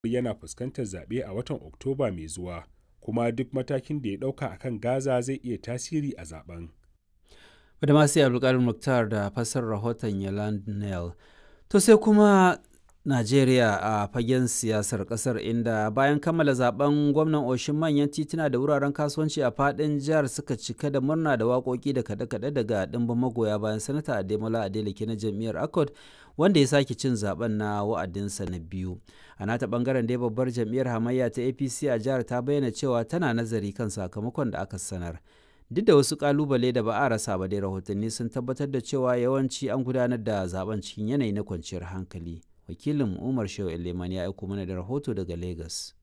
yana fuskantar zaɓe a watan Oktoba mai zuwa, kuma duk matakin da ya ɗauka a kan Gaza zai iya tasiri a zaben. Badamasi Abdulkadir Mukhtar da fassarar rahoton Yaland Neal. To sai kuma Najeriya a fagen siyasar kasar inda bayan kammala zaben gwamnan oshin manyan tituna da wuraren kasuwanci a fadin jihar suka cika da murna da waƙoƙi da kaɗe-kaɗe daga ɗimbin magoya bayan sanata Ademola Adeleke na jam'iyyar Accord wanda ya sake cin zaben na wa'adinsa na biyu. A nata bangaren dai babbar jam'iyyar hamayya ta APC a jihar ta bayyana cewa tana nazari kan sakamakon da aka sanar. Duk da wasu kalubale da ba a rasa ba dai rahotanni sun tabbatar da cewa yawanci an gudanar da zaben cikin yanayi na kwanciyar hankali. wakilin umar shehu eleman ya aiko mana da rahoto daga lagos